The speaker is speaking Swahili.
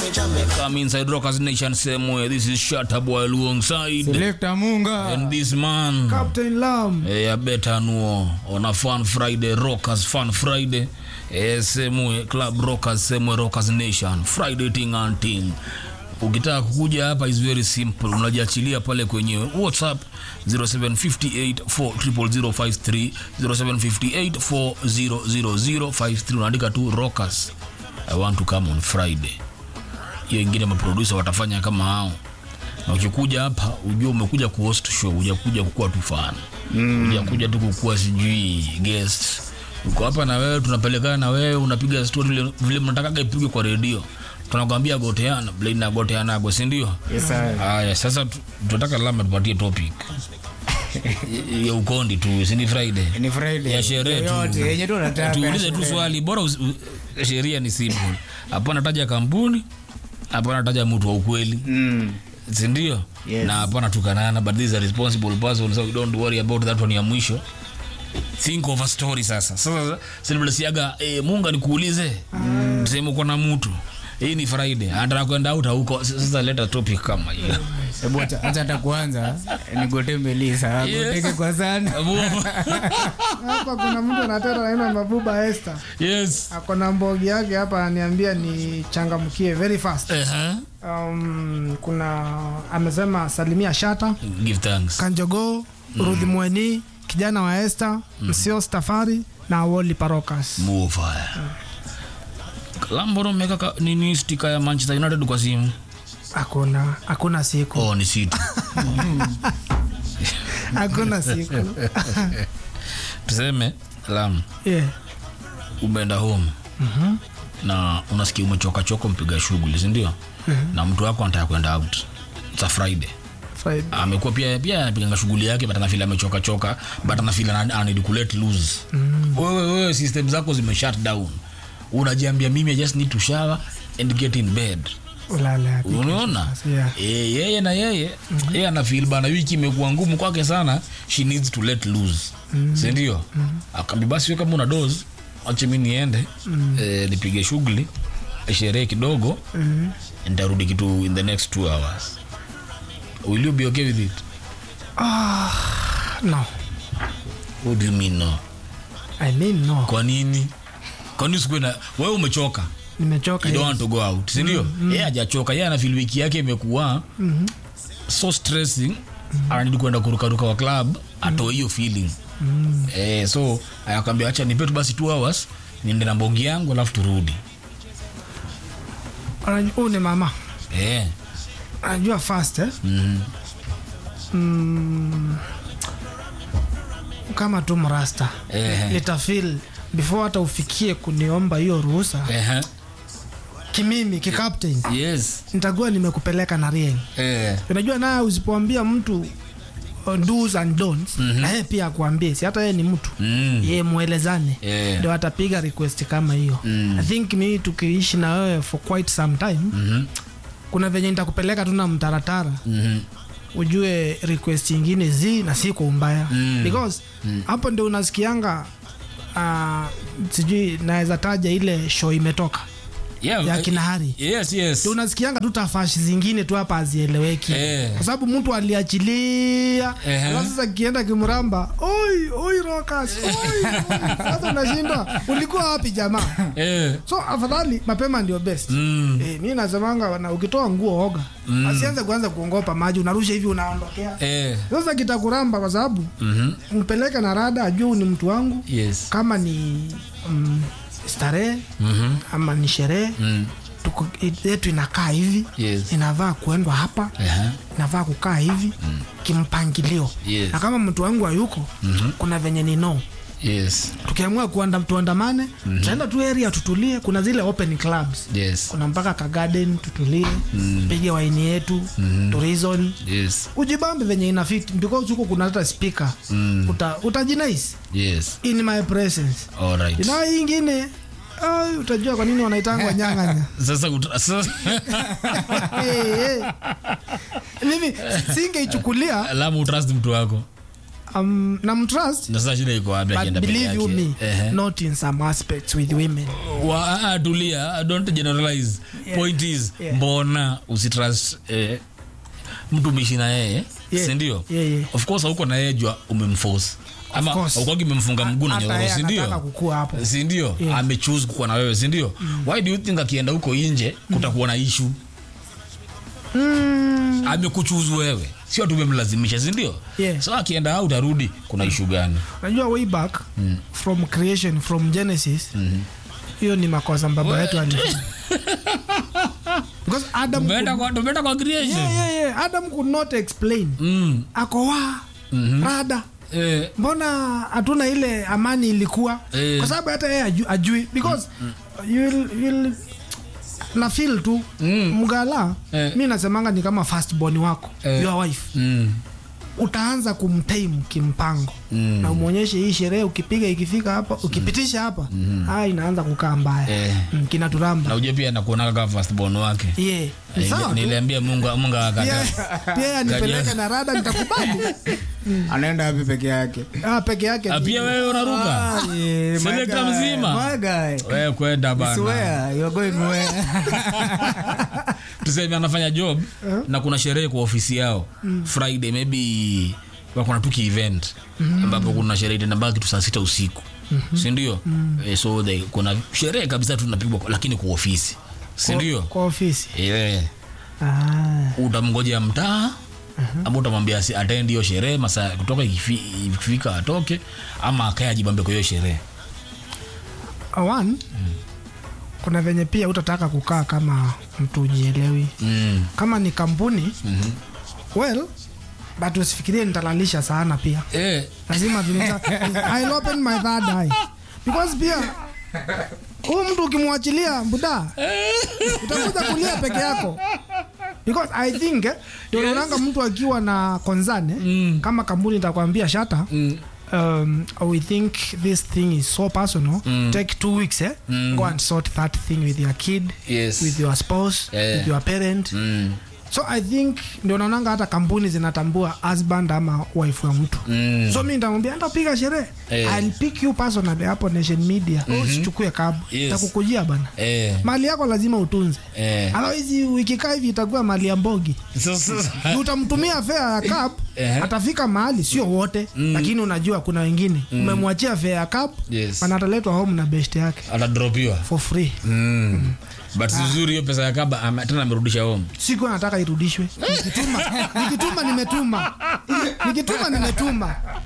Come inside Rockers Nation same way. This is Shatta Boy alongside. Selector Munga. And this man. Captain Lam. Eh, better know on a fun Friday, Rockers Fun Friday. Eh, same way, Club Rockers, same way, Rockers Nation. Friday thing and thing. Ukitaka kukuja hapa is very simple, unajiachilia pale kwenye WhatsApp 0758400053 0758400053 unaandika tu Rockers I want to come on Friday. Hiyo ingine maproducer watafanya kama hao na ukikuja hapa ujue umekuja kuhost show, hujakuja kukuwa tu fan mm. hujakuja tu kukuwa sijui guest. Uko hapa na wewe, tunapelekana na wewe, unapiga story vile- vile mnatakaga ipigwe kwa redio, tunakwambia goteana blade na goteanago, si ndio? Yes, sir. Haya, sasa tu- tunataka lama tupatie topic ya ukondi tu, si ni Friday Ni Friday. ya sherehe tu. Yoyote, yenye tu unataka. Tuulize tu swali bora, usi- u- sheria ni simple. Hapana taja kampuni, hapana taja mtu wa ukweli Mm. sindio Yes. na hapana tukanana but this is a responsible person so we don't worry about that one ya mwisho think of a story sasa sasa silblesiaga eh, munga nikuulize mm. tuseme uko na mtu hii ni friday anataka kwenda out huko sasa leta topic kama hiyo Hebu acha acha hata kwanza nigote Melisa. Yes. Goteke kwa sana. Hapa kuna mtu anateta naina Mabuba Esther. yes Ako na mbogi yake hapa ananiambia ni changamkie very fast. uh-huh. Um, kuna amesema salimia Shata, give thanks Kanjogo, Rudhi Mweni, kijana wa Esther, Msio Stafari na Woli Parokas. move fire lamboro meka ka- nini stika ya manchester united kwa simu Hakuna hakuna siku. oh ni situ Hakuna siku. tuseme lam Yeah. umeenda home Mhm. na unasikia umechoka choko mpiga shughuli sindio na mtu wako anataka kwenda out It's a friday Friday. amekuwa pia pia anapiganga shughuli yake but anafeel amechoka choka but anafeel ana- ana need to let loose wewe wewe system zako zime shut down unajiambia mimi I just need to shower and get in bed Ulala. unaona Yeah. e, yeye na yeye yeye anafeel bana wiki imekuwa ngumu kwake sana she needs to let loose sindio akambi basi we kama una dos ache mi niende eh, nipige shughuli sherehe kidogo nitarudi kitu in the next two hours will you be okay with it No. what do you mean no I mean no. kwa nini kwa nini usikue na wewe umechoka Nimechoka. you don't yes. want to go out sindio yeye hajachoka yeye anafeel wiki yake imekuwa so stressing ananidi kwenda kurukaruka wa club atoe hiyo feeling eh, so akaambia acha nipe tu basi two hours niende na mbongi yangu alafu turudi Anaj- Huyu ni mama. eh. Anajua fast eh? mm mm, kama tu mrasta Eh. nitafil before hata ufikie kuniomba hiyo ruhusa eh. kimimi kikaptain yes nitakuwa nimekupeleka na rieng eh. unajua naye usipoambia mtu uh, do's and don'ts na yeye pia akuambie si hata yeye ni mtu mm. ye mwelezane Eh. ndio atapiga request kama hiyo Mm. i think mimi tukiishi na wewe for quite some time Mhm. kuna venye nitakupeleka tu na mtaratara Mhm. ujue request ingine zi na si kwa umbaya Mm. because hapo ndio unasikianga uh, sijui naweza taja ile show imetoka Yeah, ya eh, kinahari yes yes ndio unasikianga tu tafashi zingine tu hapa hazieleweki Eh. kwa sababu mtu aliachilia Ehe. alafu sasa kienda kimramba oi oi rokas oi, oi. sasa unashinda ulikuwa wapi jamaa eh. so afadhali mapema ndio best mm. Eh, mi nasemanga na ukitoa nguo oga Mm. asianze kuanza kuongopa maji unarusha hivi unaondokea eh. sasa kitakuramba kwa sababu Mhm. mpeleke na rada ajuu ni mtu wangu yes kama ni mm, starehe Mhm. ama ni sherehe Mm. tuko yetu inakaa hivi yes inavaa kuendwa hapa Aha. inavaa kukaa hivi kimpangilio Yes. na kama mtu wangu hayuko kuna venye ni no yes tukiamua kuanda tuandamane tutaenda tu area tutulie kuna zile open clubs yes kuna mpaka ka garden tutulie pige waini yetu tourism yes ujibambe venye ina fit because huko kuna hata speaker Mm. uta utajinais yes in my presence all right ina hii ingine ai, utajua kwa nini wanaitangwa nyang'anya sasa uta- sasa hey, hey. mimi singeichukulia lamu utrust mtu wako um, namtrust na sasa shida iko wapi but akienda peke believe you me yake Ehe. not in some aspects with women Wa- ah, tulia don't generalize Yeah. point is Yeah. mbona usitrust eh, mtu mishi na yeye Yeah. sindio Yeah, yeah. of course hauko na yeye jua umemforce ama course. aukwagi umemfunga mguu na Hata nyororo yeye sindio anataka kukua hapo. sindio Yeah. amechoose kukuwa na wewe sindio why do you think akienda huko nje kutakuwa na issue mm, amekuchuzu wewe sio tumemlazimisha sindio Yeah. so akienda au utarudi kuna ishu gani najua way back from creation from genesis hiyo ni makosa baba yetu alifanya because adam tumeenda could, kwa, tumeenda kwa creation yeah, yeah, yeah. adam could not explain Mm. ako wa rada Eh, mbona hatuna ile amani ilikuwa Eh. kwa sababu hata yeye aju, ajui because you'll, you'll, na feel tu Mm. mgala Eh. mi nasemanga ni kama first born wako Eh. your wife mm, utaanza kumtaimu kimpango Mm. na umwonyeshe hii sherehe ukipiga ikifika hapa ukipitisha hapa ah, inaanza kukaa mbaya Eh. mm, kinaturamba na ujue pia nakuonaga kama first born wake yeah. Ni sawa tu. niliambia mungu mungu akata Pia- pia anipeleke na rada nitakubali anaenda wapi peke yake ah, peke yake Ah, pia wewe unaruka Ah, yeah, my Selector guy, mzima. my guy. wewe kwenda bana Swear, you're going where? tuseme anafanya job na kuna sherehe kwa ofisi yao friday maybe wakona tuki event ambapo kuna sherehe itenambaa kitu saa sita usiku sindio eh, so they, kuna sherehe kabisa tunapigwa lakini kwa ofisi sindio kwa ofisi yeah. ah. utamngojea mtaa ama utamwambia asi- attend hiyo sherehe masaa kutoka ikifi- ikifika atoke ama akae ajibambe kwa hiyo sherehe one kuna venye pia utataka kukaa kama mtu ujielewi mm. kama ni kampuni mm well but usifikirie nitalalisha sana pia eh, lazima vinita I'll open my third eye because pia huyu mtu ukimwachilia buda utakuja kulia peke yako because i think eh, ndio unaonanga mtu akiwa na konzane Mm. kama kampuni itakwambia shata mm. um, we think this thing is so personal Mm. take two weeks eh? Mm. go and sort that thing with your kid yes with your spouse Yeah. with your parent mm. so i think ndio naonanga hata kampuni zinatambua husband ama wife wa mtu Mm. so mi nitamwambia hata piga sherehe Eh. I'll pick you personally hapo nation media usichukue kabu Yes. takukujia bana eh, mali yako lazima utunze eh. otherwise ukikaa hivi itakuwa mali ya mbogi So, so, so. Ni utamtumia fea ya cab Eh. atafika mahali sio wote lakini unajua kuna wengine umemwachia fea ya cab Yes. na ataletwa home na best yake atadropiwa for free mm. but vizuri hiyo pesa ya kaba ama- tena amerudisha home siku nataka irudishwe nikituma nikituma nimetuma nikituma nimetuma